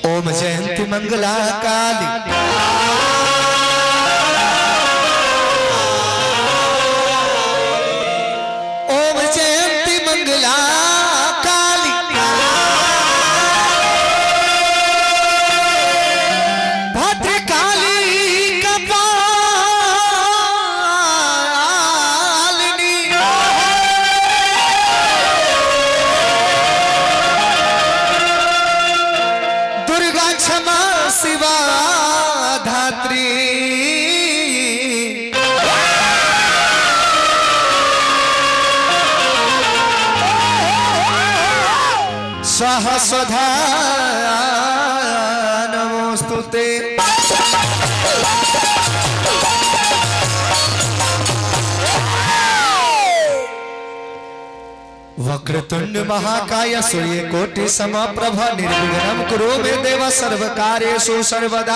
ओम जयंती मंगला काली ओम जयंती मंगला काली भद्रकाली कपालिनी दुर्गा क्षमा शिवा धात्री सहस्रधा नमोस्तुते वक्रतुंड महाकाय सूर्य कोटि समप्रभ निर्विघ्नं कुरु मे देव सर्वकार्येषु सर्वदा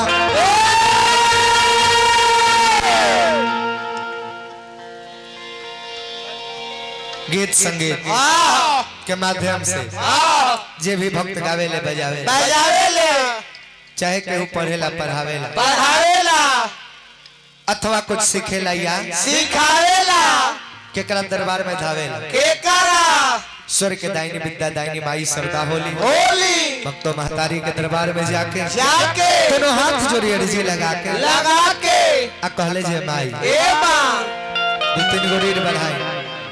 गीत संगीत के माध्यम से जे भी भक्त गावेले बजावे बजावेले चाहे केहू पढ़ेला पढ़ावेला पढ़ावेला अथवा कुछ सिखेला या सिखावेला केकरा दरबार में धावेला के करा स्वर के दाहिनी विद्या दाहिनी माई सरदा होली होली भक्तो महतारी के दरबार में जाके जाके दोनों हाथ जोड़ी अर्जी लगा के लगा के आ कहले जे माई ए मां दू तीन गो रीढ़ बढ़ाई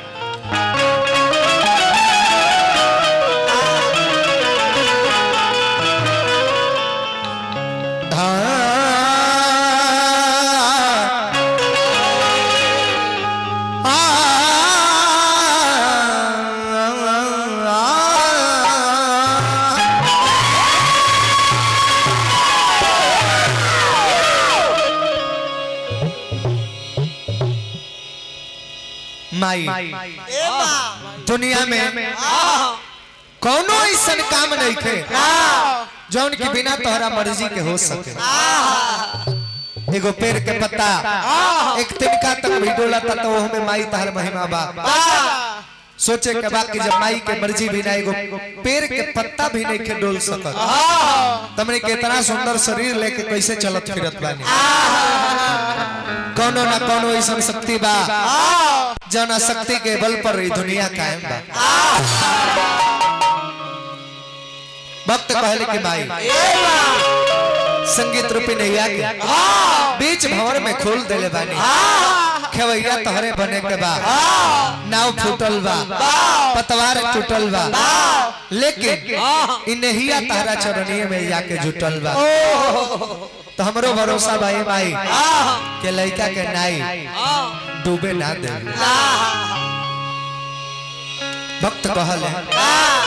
माई ए मां दुनिया में आह कौनो ऐसा काम नहीं थे आह जौन की बिना तोहरा मर्जी के हो सके आह एगो पेड़ के पत्ता एक तिनका तक भी डोला था तो ओह में माई तहर महिमा बा सोचे के बाद कि जब माई के मर्जी बिना एगो पेड़ के पत्ता भी नहीं के डोल सकत तमने के इतना सुंदर शरीर लेके कैसे चलत फिरत बानी कौनो ना कौनो ऐसा शक्ति बा जौना शक्ति के बल पर ई दुनिया कायम बा भक्त कहले कि माई ए मां संगीत रूपी नैया के बीच भंवर में खोल देले बानी खेवैया तोहरे बने के बा नाव फूटल बा पतवार टूटल बा लेकिन इ नहिया तहरा चरणीय में जाके जुटल बा तो हमरो भरोसा भाई माई के लड़का के नाई डूबे ना दे भक्त कहले